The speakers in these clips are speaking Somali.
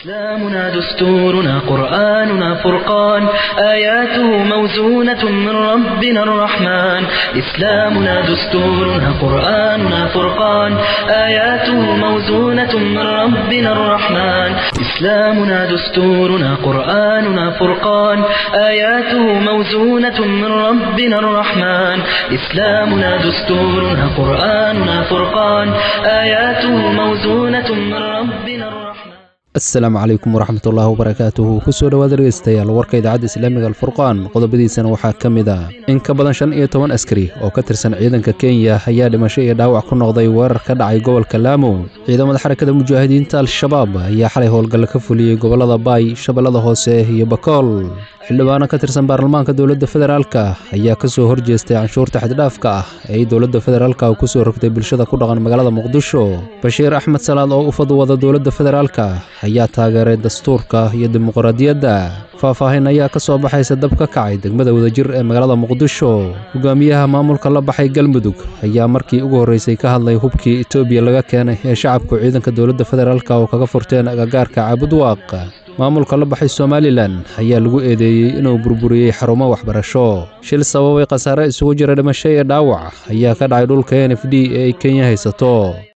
إسلامنا دستورنا قرآننا فرقان آياته موزونة من ربنا الرحمن إسلامنا دستورنا قرآننا فرقان آياته موزونة من ربنا الرحمن إسلامنا دستورنا قرآننا فرقان آياته موزونة من ربنا الرحمن إسلامنا دستورنا قرآننا فرقان آياته موزونة من ربنا الرحمن asalaamu calaykum waraxmatullaahi wabarakaatuhu kusoo dhowaada dhegeystayaal warka idaacadda islaamiga alfurqaan qodobadiisana waxaa ka mid ah in ka badan shan iyo toban askari oo ka tirsan ciidanka kenya ayaa dhimasho iyo dhaawac ku noqday weerar ka dhacay gobolka laamo ciidamada xarakada mujaahidiinta al-shabaab ayaa xalay howlgalla ka fuliyey gobollada baay shabeellada hoose iyo bakool xildhibaano ka tirsan baarlamaanka dowladda federaalka ayaa ka soo horjeestay canshuurta xaddhaafka ah ee ay dowladda federaalka ku soo rogtay bulshada ku dhaqan magaalada muqdisho bashiir axmed salaad oo u fadwada dowladda federaalka ayaa taageeray dastuurka iyo dimuqraadiyadda faahfaahin ayaa ka soo baxaysa dab ka kacay degmada wadajir ee magaalada muqdisho hogaamiyaha maamulka la baxay galmudug ayaa markii ugu horreysay ka hadlay hubkii etoobiya laga keenay ee shacabku ciidanka dowladda federaalka oo kaga furteen agagaarka caabudwaaq maamulka la baxay somalilan ayaa lagu eedeeyey inuu burburiyey xarumo waxbarasho shil sababay khasaare isugu jira dhimasho iyo dhaawac ayaa ka dhacay dhulka n f d ee ay kenya haysato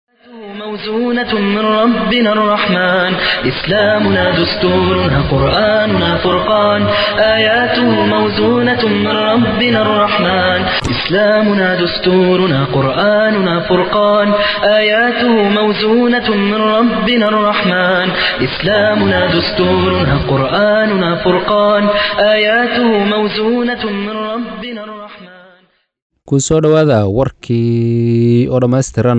موزونة من ربنا الرحمن إسلامنا دستورنا قرآننا فرقان آياته موزونة من ربنا الرحمن إسلامنا دستورنا قرآننا فرقان آياته موزونة من ربنا الرحمن إسلامنا دستورنا قرآننا فرقان آياته موزونة من ربنا الرحمن ku soo dhowaada warkii oo dhammaystiran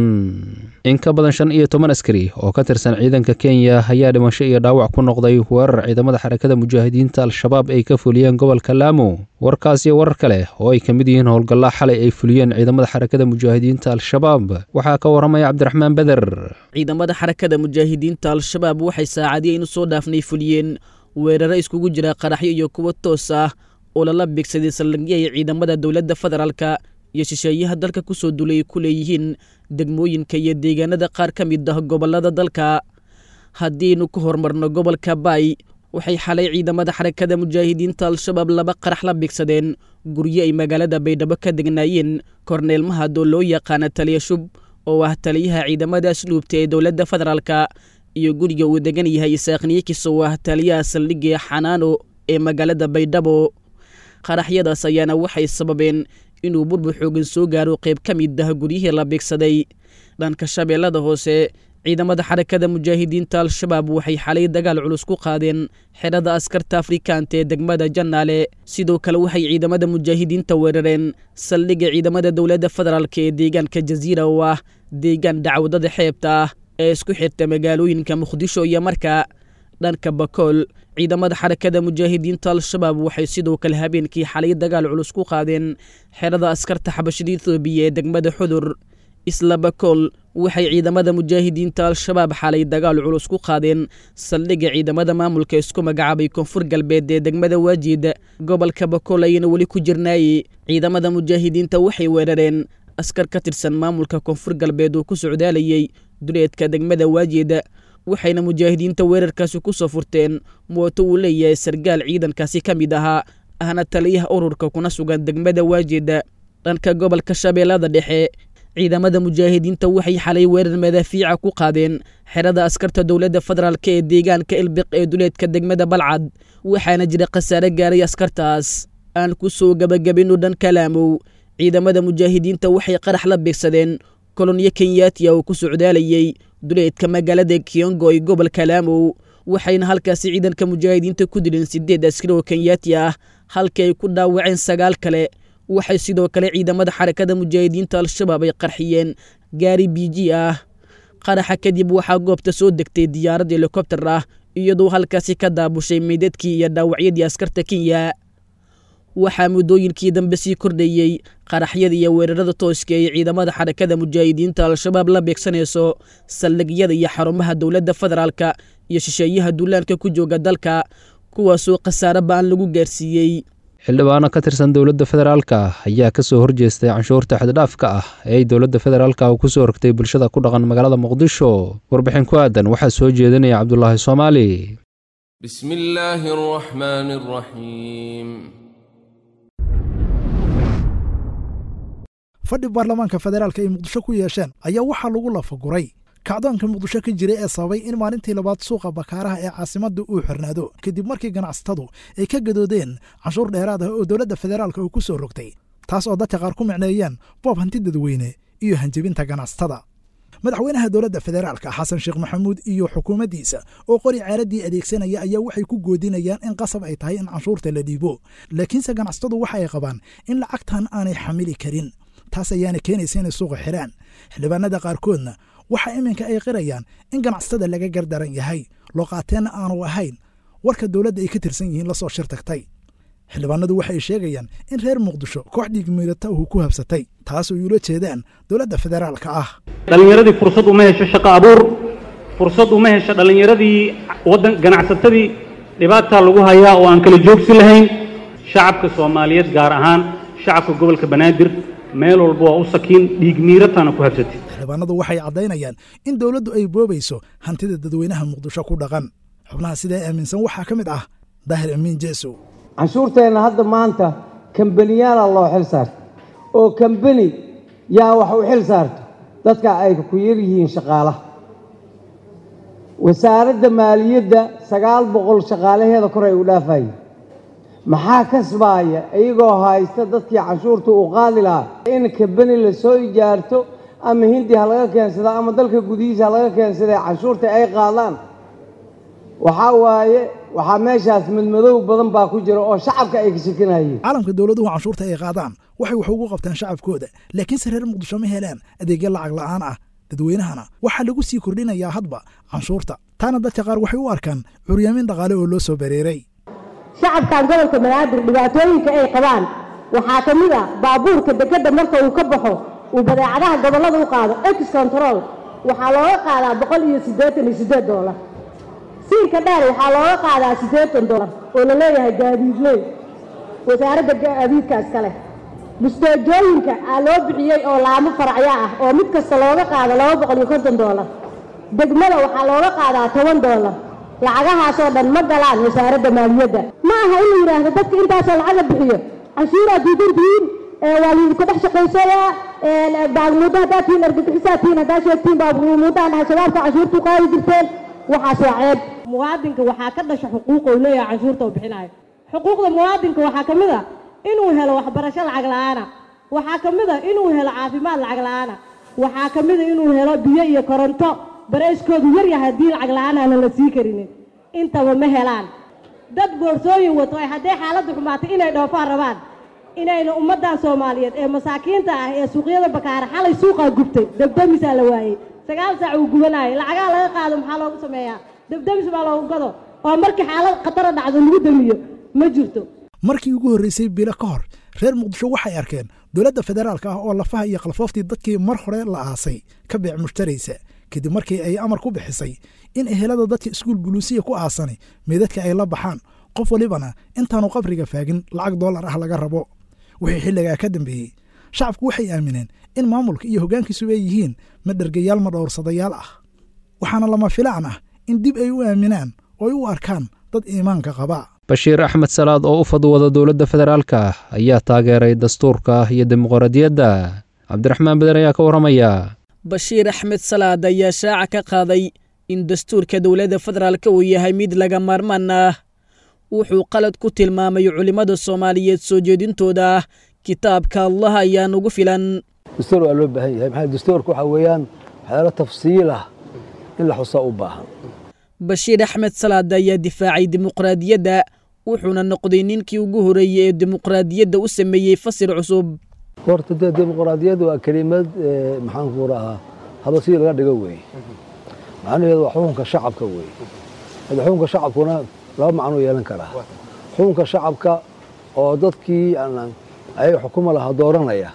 in ka badan shan iyo toban askari oo ka tirsan ciidanka kenya ayaa dhimasho iyo dhaawac ku noqday weerar ciidamada xarakada mujaahidiinta al-shabaab ay ka fuliyeen gobolka laamo warkaas iyo warar kale oo ay ka mid yihiin howlgallaa xalay ay fuliyeen ciidamada xarakada mujaahidiinta al-shabaab waxaa ka warramaya cabdiraxmaan beder ciidamada xarakada mujaahidiinta al-shabaab waxay saacadiyaynu soo dhaafnay fuliyeen weeraro iskugu jira qaraxyo iyo kuwo toos ah oo lala beegsaday saldhigyay ciidamada dowladda federaalka iyo shisheeyaha dalka ku soo dulay ku leeyihiin degmooyinka iyo deegaanada qaar ka mid ah gobollada dalka haddiinu ka hormarno gobolka baay waxay xalay ciidamada xarakada mujaahidiinta al-shabaab laba qarax la beegsadeen guryo ay magaalada baydhabo ka degnaayeen korneel mahad oo loo yaqaana taliya shub oo ah taliyaha ciidamada asluubta ee dowladda federaalka iyo guriga uu degan yahay isaaqniyakis oo ah taliyaha saldhigga xanaano ee magaalada baydhabo qaraxyadaas ayaana waxay sababeen inuu burbur xoogan soo gaaro qayb ka mid ah guryihii la beegsaday dhanka shabeellada hoose ciidamada xarakada mujaahidiinta al-shabaab waxay xalay dagaal culus ku qaadeen xerada askarta afrikaanta ee degmada jannaale sidoo kale waxay ciidamada mujaahidiinta weerareen saldhigga ciidamada dowladda federaalk ee deegaanka jasiira oo ah deegaan dacwadada xeebta ah ee isku xirta magaalooyinka muqdisho iyo marka dhanka bakool ciidamada xarakada mujaahidiinta al-shabaab waxay sidoo kale habeenkii xalay dagaal culus ku qaadeen xerada askarta xabashada ethoobiya ee degmada xudur isla bakool waxay ciidamada mujaahidiinta al-shabaab xalay dagaal culus ku qaadeen saldhigga ciidamada maamulka isku magacaabay koonfur galbeed ee degmada waajiid gobolka bakool ayayna weli ku jirnaayey ciidamada mujaahidiinta waxay weerareen askar ka tirsan maamulka koonfur galbeed oo ku socdaalayey duleedka degmada waajiid waxayna mujaahidiinta weerarkaasi ku soo furteen mooto uu leeyahay sargaal ciidankaasi ka mid ahaa ahna taliyaha ururka kuna sugan degmada waajeeda dhanka gobolka shabeellada dhexe ciidamada mujaahidiinta waxay xalay weerar madaafiica ku qaadeen xerada askarta dowladda federaalk ee deegaanka ilbiq ee duleedka degmada balcad waxaana jira khasaare gaaray askartaas aan ku soo gebagabino dhan kalaamow ciidamada mujaahidiinta waxay qarax la beegsadeen kolonyo kenyaatiya oo ku socdaalayey duleedka magaalada kiyongo ee gobolka laamow waxayna halkaasi ciidanka mujaahidiinta ku dileen sideed askari oo kenyaati ah halkii ay ku dhaawaceen sagaal kale waxay sidoo kale ciidamada xarakada mujaahidiinta al-shabaab ay qarxiyeen gaari biji ah qaraxa kadib waxaa goobta soo degtay diyaarad helikobter ah iyadoo halkaasi ka daabushay meydadkii iyo dhaawacyadii askarta kenya waxaa muddooyinkii dambe sii kordhayey qaraxyada iyo weerarada tooska ee ciidamada xarakada mujaahidiinta al-shabaab la beegsanayso saldhigyada iyo xarumaha dowladda federaalka iyo shisheeyaha duulaanka ku jooga dalka kuwaasoo khasaare ba-an lagu gaarsiiyey xildhibaano ka tirsan dowladda federaalka ayaa ka soo horjeestay canshuurta xaddhaafka ah ee ay dowladda federaalka ku soo rogtay bulshada ku dhaqan magaalada muqdisho warbixin ku aadan waxaa soo jeedinaya cabdulaahi soomaali بسم الله الرحمن الرحيم fadhi baarlamaanka federaalka ay muqdisho ku yeesheen ayaa waxaa lagu lafaguray kacdoonka muqdisho ka jiray ee sababay in maalintii labaad suuqa bakaaraha ee caasimadda uu xirnaado kadib markii ganacsatadu ay ka gadoodeen canshuur dheeraad ah oo dowladda federaalka uu ku soo rogtay taas oo dadka qaar ku micneeyeen boob hanti dadweyne iyo hanjebinta ganacsatada madaxweynaha dowladda federaalka xasan sheekh maxamuud iyo xukuumaddiisa oo qori ceeraddii adeegsanaya ayaa waxay ku goodinayaan in qasab ay tahay in canshuurta la dhiibo laakiinse ganacsatadu waxa ay qabaan in lacagtan aanay xamili karin taas ayaana keenaysa inay suuqa xiraan xildhibaanada qaarkoodna waxa iminka ay qirayaan in ganacsatada laga gardaran yahay looqaateenna aanu ahayn warka dowladda ay ka tirsan yihiin lasoo shir tagtay xildhibaanadu waxay sheegayaan in reer muqdisho koox dhiigmiirata uu ku habsatay taas oo ula jeedaan dowladda federaalka ah dhallinyaradii fursad uma hesho shaqo abuur fursad uma hesho dhallinyaradii waddan ganacsatadii dhibaataa lagu hayaa oo aan kala joogsi lahayn shacabka soomaaliyeed gaar ahaan shacabka gobolka banaadir meel walba waa u sakiin dhiig miirataana ku habsatay xildhibaanadu waxay caddaynayaan in dowladdu ay boobayso hantida dadweynaha muqdisho ku dhaqan xubnaha sidaa aaminsan waxaa ka mid ah daahir amiin jeesow canshuurteenna hadda maanta kambaniyaala loo xil saarta oo kambani yaa wax u xil saarto dadka ay ku yar yihiin shaqaalaha wasaaradda maaliyadda sagaal boqol shaqaalaheeda kor ay u dhaafayeen maxaa kasbaaya iyagoo haysta dadkii canshuurta uu qaadi lahaa in kambani la soo ijaarto ama hindi ha laga keensada ama dalka gudihiisa ha laga keensadee canshuurta ay qaadaan waxaa waaye waxaa meeshaas madmadow badan baa ku jira oo shacabka ay ka shekanayeen caalamka dowladuhu canshuurta ay qaadaan waxay wax ugu qabtaan shacabkooda laakiinse reer muqdisho ma helaan adeegyo lacag la'aan ah dadweynahana waxaa lagu sii kordhinayaa hadba canshuurta taana dadka qaar waxay u arkaan curyaamin dhaqaale oo loo soo bareeray shacabkan gobolka banaadir dhibaatooyinka ay qabaan waxaa ka mid ah baabuurka dekedda marka uu ka baxo uu badeecadaha gobollada u qaado ex control waxaa looga qaadaa boqol iyo siddeetan iyo siddeed doolar siinka dheer waxaa looga qaadaa siddeetan doolar oo la leeyahay gaadiidley wasaaradda gaadiidkaas kale musteejooyinka aa loo bixiyey oo laamo faracyo ah oo mid kasta looga qaado laba boqol iyo konton doolar degmada waxaa looga qaadaa toban doolar lacagahaasoo dhan ma galaan wasaaradda maaliyadda ma aha in la yidhaahdo dadka intaasoo lacaga bixiyo canshuuraa diidantihiin waa laydinka dhex shaqaysayaa baagmuuddo haddaad tihiin argagixisaa tihiin haddaad sheegtiin baagmuuddahan dhahay shabaabka canshuurtu qaadi jirteen waxaas waa ceeb muwaadinka waxaa ka dhasha xuquuqa uu leeyahay canshuurta uu bixinayo xuquuqda muwaadinka waxaa ka mid a inuu helo waxbarasho lacag la'aana waxaa ka mid a inuu helo caafimaad lacag la'aana waxaa ka mid a inuu helo biyo iyo koronto barayskoodu yar yahay haddii lacag la'aan aanan la sii karinin intaba ma helaan dad boorsooyin wato ay hadday xaaladdu xumaatay inay dhoofaan rabaan inayna ummaddan soomaaliyeed ee masaakiinta ah ee suuqyada bakaara xalay suuqaa gubtay debdemisaa la waayey sagaal saac uu gubanayay lacagaa laga qaado maxaa loogu sameeyaa debdemis baa loogu gado oo markii xaalad khatara dhacdo lagu damiyo ma jirto markii ugu horreysay bilo ka hor reer muqdisho waxay arkeen dowladda federaalka ah oo lafaha iyo khalfooftii dadkii mar hore la aasay ka beec mushtaraysa kadib markii ay amar ku bixisay in ehelada dadka iskuul buluusiya ku aasanay meedadka ay la baxaan qof walibana intaanu qabriga faagin lacag dollar ah laga rabo wixii xilligaa ka dambeeyey shacabku waxay aamineen in maamulka iyo hoggaankiisu ay yihiin madhergayaal ma dhowrsadayaal ah waxaana lama filaan ah in dib ay u aaminaan oo ay u arkaan dad iimaanka qaba bashiir axmed salaad oo u fadwada dowladda federaalka ayaa taageeray dastuurka iyo dimuqraadiyadda cabdiraxmaan beden ayaa ka warramaya bashiir axmed salaad ayaa shaaca ka qaaday in dastuurka dowladda federaalka uu yahay mid laga maarmaan ah wuxuu qalad ku tilmaamay culimmada soomaaliyeed soo jeedintooda kitaabka allah ayaa nugu filan dastuur waa loo baahan yahay maxaa dastuurka waxaa weeyaan waxyaalo tafsiil ah in la xusaa u baahan bashiir axmed salaad ayaa difaacay dimuqraadiyadda wuxuuna noqday ninkii ugu horeeyey ee dimuqraadiyadda u sameeyey fasir cusub horta dee dimuqraadiyadda waa kelimad maxaan ku rahaa haba si laga dhigo weeye macnaheedu waa xukunka shacabka weeye hada xukunka shacabkuna laba macnuu yeelan karaa xukunka shacabka oo dadkii ayaga xukuma lahaa dooranaya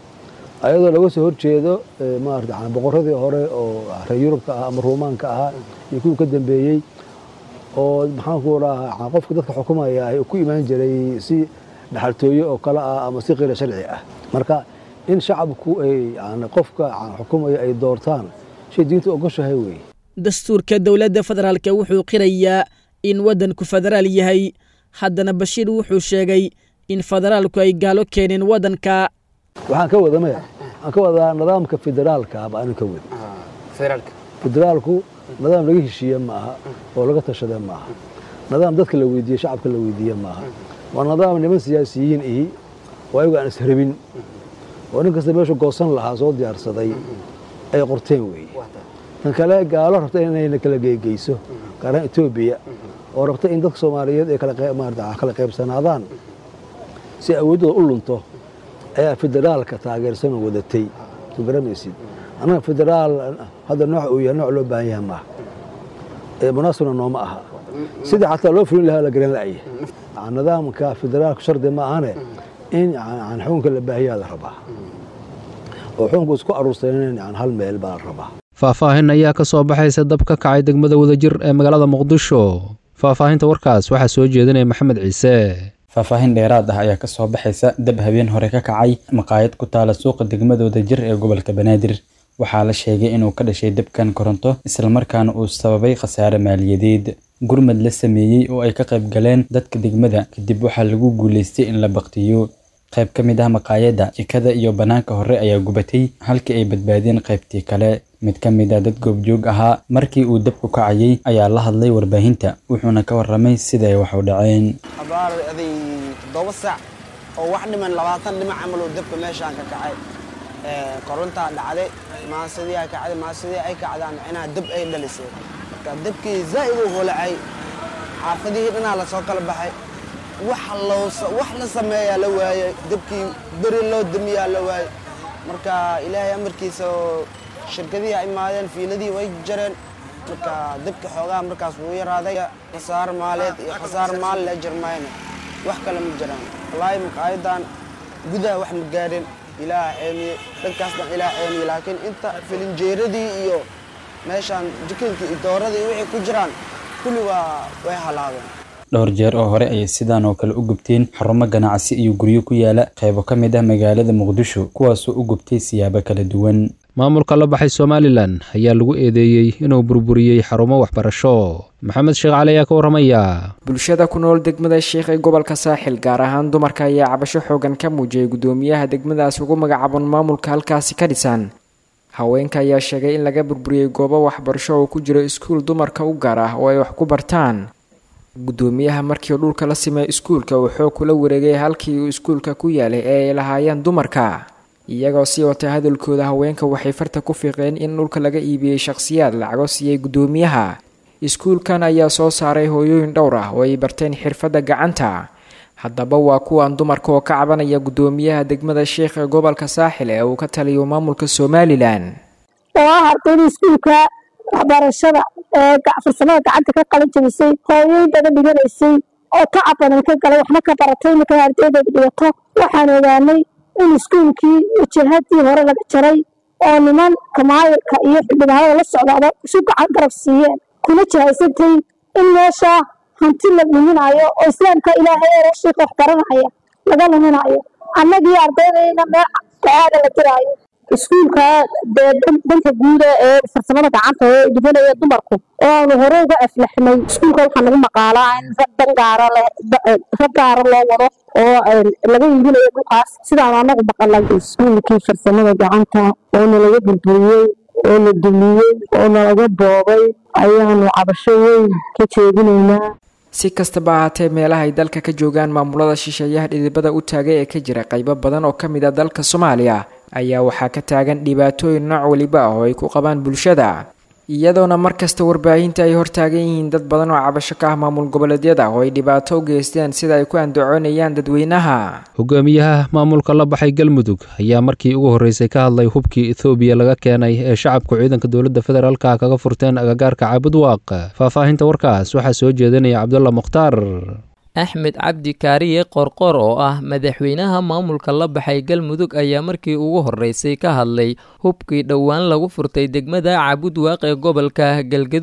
ayadoo laga soo horjeedo maarata boqoradii hore oo reer yurubka ah ama ruumaanka ahaa iyo kuwii ka dambeeyey oo maxaan ku rahaa qofka dadka xukumaya ay ku imaan jiray si dhaxaltooye oo kale ah ama si qeyra sharci ah marka in shacabku ay yani qofka xukumayo ay doortaan shay diinta ogoshahay weeye dastuurka dowladda federaalka wuxuu qirayaa in waddanku federaal yahay haddana bashiir wuxuu sheegay in federaalku ay gaalo keeneen waddanka waxaan ka wada maya waxaan ka wadaa nidaamka federaalka ba anin ka wadi federaalku nidaam laga heshiiye ma aha oo laga tashade ma aha nidaam dadka la weydiiye shacabka la weydiiye ma aha waa nidaam niman siyaasiyiin ihi oo ayagu aan israbin oo nin kasta meeshu goosan lahaa soo diyaarsaday ay qorteen weeye tan kale gaalo rabta inayna kala geegeyso gaaraan etoobiya oo rabta in dadka soomaaliyeed ay kala qaybsanaadaan si awooddooda u lunto ayaa federaalka taageersanoo wadatay soo garamaysid annaga federaal hadda nooca uu yahay nooc loo baahan yahay maaha ee munaasibna nooma aha sidii xataa loo fulin lahaa la garan la'ya nidaamka federaalku shardi ma ahane in xukunka la baahiyaa la rabaa oo xukunku isku aruursanen hal meel baa la rabaa faahfaahin ayaa ka soo baxaysa dab ka kacay degmada wadajir ee magaalada muqdisho faahfaahinta warkaas waxaa soo jeedinaya maxamed ciise faahfaahin dheeraad ah ayaa ka soo baxaysa dab habeen hore ka kacay maqaayad ku taala suuqa degmada wadajir ee gobolka banaadir waxaa la sheegay inuu ka dhashay dabkan koronto islamarkaana uu sababay khasaare maaliyadeed gurmad la sameeyey oo ay ka qayb galeen dadka degmada kadib waxaa lagu guulaystay in la baktiyo qayb ka mid ah maqaayadda jikada iyo bannaanka hore ayaa gubatay halkii ay badbaadeen qaybtii kale mid ka mid a dad goobjoog ahaa markii uu dabku kacayay ayaa la hadlay warbaahinta wuxuuna ka warramay sida ay wax u dhaceen abaar aday toddoba saac oo wax dhiman labaatan dhinac camal oo dabka meeshaan ka kacay korontaa dhacday maasidii ay kacday maasidii ay kacdaan inaa dab ay dhalisay marka dabkii zaa'id u holacay xaafadihii dhanaa lasoo kala baxay wax la sameeyaa la waayey dabkii beri loo damiyaa la waayey marka ilaahay amarkiisa shirkadihii ay imaadeen fiiladii way jareen marka dabka xoogaha markaas wuu yaraaday khasaar maaleed iyo khasaar maal la jirmayna wax kale ma jiraan wallaahi maqaayadan gudaha wax ma gaadhin ilaah ceemiye dhankaas dhan ilaah ceemiye laakiin inta filinjeeradii iyo meeshaan jikinkii iyo dooradii iyo wixii ku jiraan kulli waa way halaabeen dhowr jeer oo hore ayay sidaan oo kale u gubteen xarumo ganacsi iyo guryo ku yaala qaybo ka mid ah magaalada muqdisho kuwaasoo u gubtay siyaabo kala duwan maamulka la baxay somalilan ayaa lagu eedeeyey inuu burburiyey xarumo waxbarasho maxamed sheekh cali ayaa ka warramaya bulshada ku nool degmada sheekh ee gobolka saaxil gaar ahaan dumarka ayaa cabasho xoogan ka muujiyay guddoomiyaha degmadaas ugu magacaaban maamulka halkaasi ka dhisan haweenka ayaa sheegay in laga burburiyey goobo waxbarasho oo ku jiro iskuul dumarka u gaar ah oo ay wax ku bartaan guddoomiyaha markii dhulka la simay iskuulka uu xoog kula wareegay halkii uu iskuulka ku yaalay ee ay lahaayeen dumarka iyagoo sii watay hadalkooda haweenka waxay farta ku fiiqeen in dhulka laga iibiyey shakhsiyaad lacago siiyey guddoomiyaha iskuulkan ayaa soo saaray hooyooyin dhowr ah oo ay barteen xirfadda gacanta haddaba waa kuwan dumarka oo ka cabanaya guddoomiyaha degmada sheekh ee gobolka saaxil ee uu ka taliyo maamulka somalilan oo ah ardayda iskuulka waxbarashada ee farsamada gacanta ka qalin jabisay hooyooyin badan dhiganaysay oo tacab badan ka galay waxna ka baratay markay ardaydeeda dhigato waxaan ogaanay in iskuulkii wajahadii hore laga jaray oo niman kamaayirka iyo xildhibaanada la socdaaba isu gacan garab siiyeen kuna jahaysantay in meesha hanti la luminayo oo islaamka ilaahay ee rashiika wax baranaya laga luminayo annagii ardaydayna meel go-aada la diraayo iskuulka dee dhanka guuda ee farsamada gacanta ee dhibanaya dumarku oo aanu hore uga aflaxnay iskuulka waxaa nagu maqaalaa in rag dan gaara rag gaara loo wado oo laga iibinayo dhulkaas sidaan anagu maqalay iskuulkii farsamada gacanta oo nalaga burburiyey oo la dumiyey oo nalaga boobay ayaanu cabasho weyn ka jeedinaynaa si kastaba ahaatee meelaha ay dalka ka joogaan maamulada shisheeyaha dhidibada u taagay ee ka jira qaybo badan oo ka mid a dalka soomaaliya ayaa waxaa ka taagan dhibaatooyin nooc weliba ah oo ay ku qabaan bulshada iyadoona markasta warbaahinta ay hortaagan yihiin dad badan oo cabasho ka ah maamul goboleedyada oo ay dhibaato u geysteen sida ay ku andacoonayaan dadweynaha hogaamiyaha maamulka la baxay galmudug ayaa markii ugu horreysay ka hadlay hubkii ethoobiya laga keenay ee shacabku ciidanka dowladda federaalka kaga furteen agagaarka caabudwaaq faahfaahinta warkaas waxaa soo jeedinaya cabdulla mukhtaar axmed cabdi kaariye qorqor oo ah madaxweynaha maamulka la baxay galmudug ayaa markii ugu horreysay ka hadlay hubkii dhowaan lagu furtay degmada caabudwaaq ee gobolka galgaduud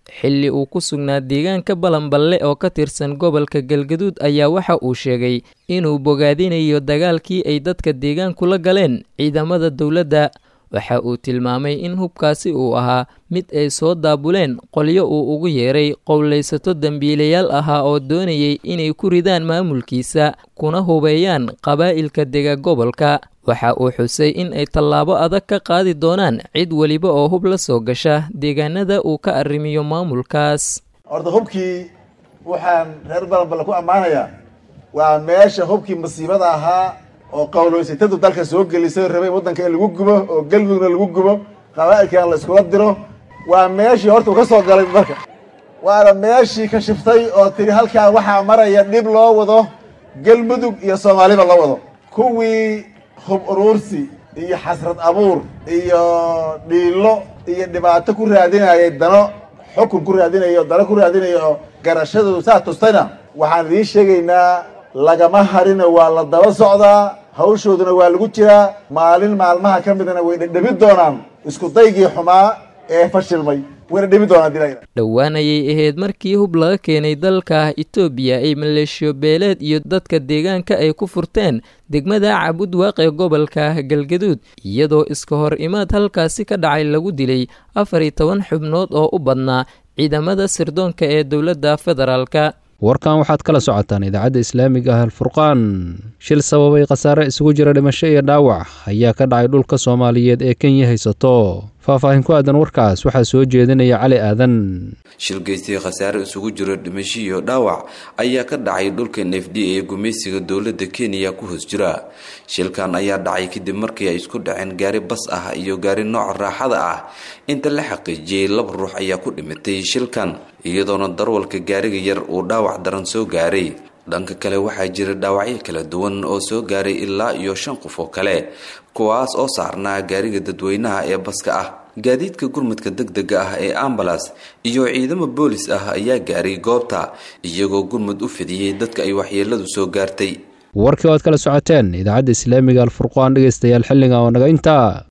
xilli uu ku sugnaa deegaanka balanballe oo ka tirsan gobolka galgaduud ayaa waxa uu sheegay inuu bogaadinayo dagaalkii ay dadka deegaanku la galeen ciidamada dowladda waxa uu tilmaamay in hubkaasi uu ahaa mid ay soo daabuleen qolyo uu ugu yeeray qowlaysato dembiilayaal ahaa oo doonayay inay ku ridaan maamulkiisa kuna hubeeyaan qabaa'ilka dega gobolka waxa uu xusay in ay tallaabo adag ka qaadi doonaan cid weliba oo hub la soo gasha deegaanada uu ka arrimiyo maamulkaas horta hubkii waxaan reer balanballe ku ammaanayaa waa meesha hubkii masiibada ahaa oo qowloysatadu dalka soo gelisay rabay waddanka in lagu gubo oo galmudugna lagu gubo qabaa'ilkan la iskula diro waa meeshii horta uu ka soo galay dalka waana meeshii ka shiftay oo tiri halkaa waxaa maraya dhib loo wado galmudug iyo soomaaliba loo wado kuwii hub uruursi iyo xasrad abuur iyo dhiilo iyo dhibaato ku raadinayay dano xukun ku raadinayo dano ku raadinayo garashadoodu saa tustayna waxaan idiin sheegaynaa lagama harino waa la daba socdaa hawshooduna waa lagu jiraa maalin maalmaha ka midna way dhedhebi doonaan isku daygii xumaa ee fashilmay wayna dhebi doonaan dila dhowaan ayay ahayd markii hub laga keenay dalka itoobiya ay maleeshiyo beeleed iyo dadka deegaanka ay ku furteen degmada cabudwaaq ee gobolka galgaduud iyadoo iska hor imaad halkaasi ka dhacay lagu dilay afar iyo toban xubnood oo u badnaa ciidamada sirdoonka ee dowladda federaalka warkan waxaad kala socotaan idaacadda islaamiga ah alfurqaan shil sababay khasaare isugu jira dhimasho iyo dhaawac ayaa ka dhacay dhulka soomaaliyeed ee kenya haysato faahfaahin ku aadan warkaas waxaa soo jeedinaya cali aadan shil geystay khasaare isugu jiro dhimasho iyo dhaawac ayaa ka dhacay dhulka n f d ee gumaysiga dowladda kenya ku hoos jira shilkan ayaa dhacay kadib markii ay isku dhaceen gaari bas ah iyo gaari nooca raaxada ah inta la xaqiijiyey laba ruux ayaa ku dhimatay shilkan iyadoona darwalka gaariga yar uu dhaawac daran soo gaaray dhanka kale waxaa jira dhaawacyo kala duwan oo soo gaaray ilaa iyo shan qof oo kale kuwaas oo saarnaa gaariga dadweynaha ee baska ah gaadiidka gurmadka deg dega ah ee ambalas iyo ciidamo boolis ah ayaa gaaray goobta iyagoo gurmud u fidiyey dadka ay waxyeeladu soo gaartay warkii o aad kala socoteen idaacadda islaamiga alfurqaan dhegeystayaal xilliga oo naga intaa